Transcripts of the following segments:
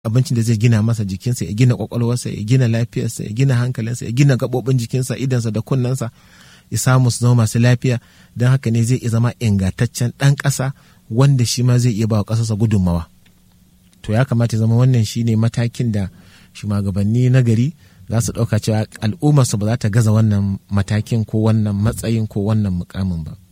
abincin da zai gina masa jikinsa ya gina kwakwalwarsa ya gina lafiyarsa ya gina hankalinsa ya gina gaɓoɓin jikinsa idansa da kunnensa ya samu su zama masu lafiya don haka ne zai iya zama ingantaccen ɗan ƙasa wanda shi ma zai iya ba wa ƙasarsa gudunmawa to ya kamata zama wannan shine matakin da shugabanni na gari za su ɗauka cewa al'ummarsu ba za ta gaza wannan matakin ko wannan matsayin ko wannan mukamin ba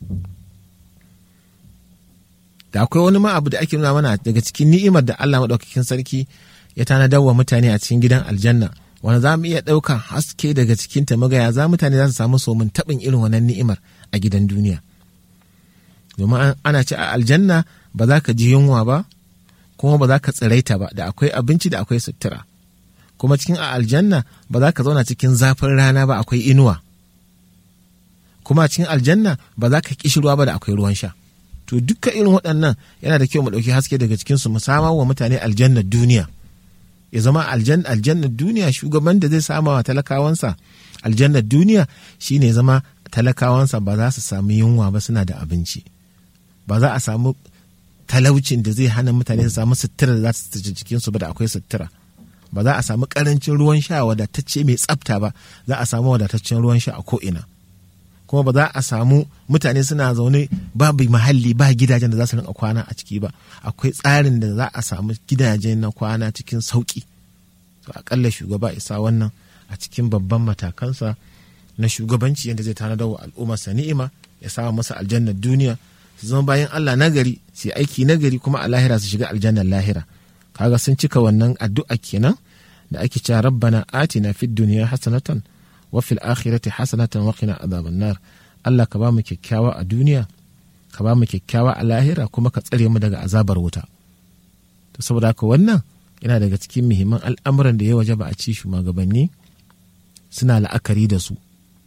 da akwai wani ma abu da ake nuna mana daga cikin ni'imar da Allah maɗaukakin sarki ya tanadar wa mutane a cikin gidan aljanna wanda za mu iya ɗaukan haske daga cikin ta magaya za mutane za su samu somin taɓin irin wannan ni'imar a gidan duniya domin ana ce a aljanna ba za ka ji yunwa ba kuma ba za ka tsiraita ba da akwai abinci da akwai sutura kuma cikin a aljanna ba za ka zauna cikin zafin rana ba akwai inuwa kuma cikin aljanna ba za ka kishirwa ba da akwai ruwan sha to duka irin waɗannan yana da kyau mu ɗauki haske daga cikinsu mu samar wa mutane aljannar duniya ya zama aljannar duniya shugaban da zai sama wa talakawansa aljannar duniya shine zama talakawansa ba za su sami yunwa ba suna da abinci ba za a samu talaucin da zai hana mutane su samu sutura da za su tace jikinsu ba da akwai sutura ba za a samu karancin ruwan sha wadatacce mai tsafta ba za a samu wadataccen ruwan sha a ko'ina kuma ba za a samu mutane suna zaune babu mahalli ba gidajen da za su rinka kwana a ciki ba akwai tsarin da za a samu gidaje na kwana cikin sauki to akalla shugaba isa wannan a cikin babban matakansa na shugabanci yadda zai tanadar wa al'ummarsa ni'ima ya samu masa aljannar duniya su zama bayan Allah nagari su yi aiki nagari kuma a lahira su shiga aljannar lahira kaga sun cika wannan addu'a kenan da ake cewa rabbana atina fid dunya hasanatan wa fil akhirati hasanatan wa qina adhaban nar Allah ka ba mu kyakkyawa a duniya ka ba mu kyakkyawa a lahira kuma ka tsare mu daga azabar wuta to saboda haka wannan yana daga cikin muhimman al'amuran da ya waje ba a ci shugabanni suna la'akari da su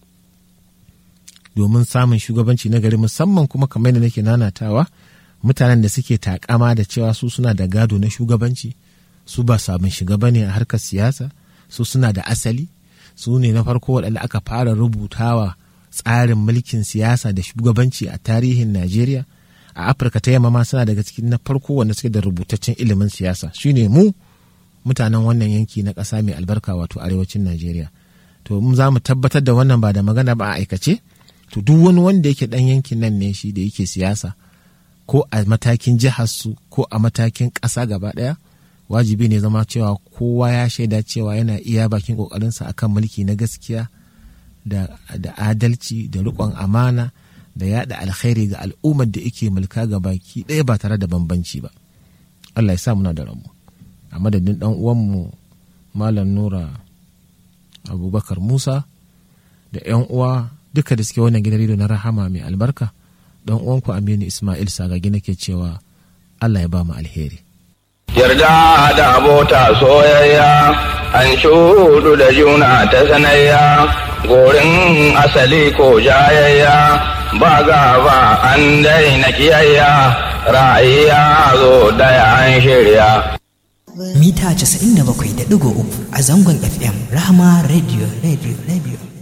domin samun shugabanci na gari musamman kuma kamar da nake nanatawa mutanen da suke takama da cewa su suna da gado na shugabanci su ba sabon shiga bane a harkar siyasa su suna da asali su ne na farko waɗanda aka fara rubutawa tsarin mulkin siyasa da shugabanci a tarihin najeriya a afirka ta yamma ma suna daga cikin na farko wanda suke da rubutaccen ilimin siyasa shine mu mutanen wannan yanki na ƙasa mai albarka wato arewacin najeriya to mu za mu tabbatar da wannan ba da magana ba a aikace to duk wani wanda yake ɗan yankin nan ne shi da yake siyasa ko a matakin jiharsu ko a matakin ƙasa gaba ɗaya wajibi ne zama cewa kowa ya shaida cewa yana iya bakin ƙoƙarinsa akan mulki na gaskiya da, da adalci da riƙon amana da yaɗa alkhairi ga al'ummar da yake mulka ga baki ɗaya ba tare da bambanci ba allah ya sa muna da ramu a madadin ɗan uwanmu malam nura abubakar musa da 'yan uwa duka da suke wannan gidan rediyo na rahama mai albarka dan uwanku aminu ismail sagagi nake cewa allah ya ba mu alheri yarda da abota soyayya an shudu da juna ta sanayya gorin asali ko jayayya ba gaba an daina kiyayya ra'ayya zo daya an shirya mita 97.3 a zangon fm rahama radio radio radio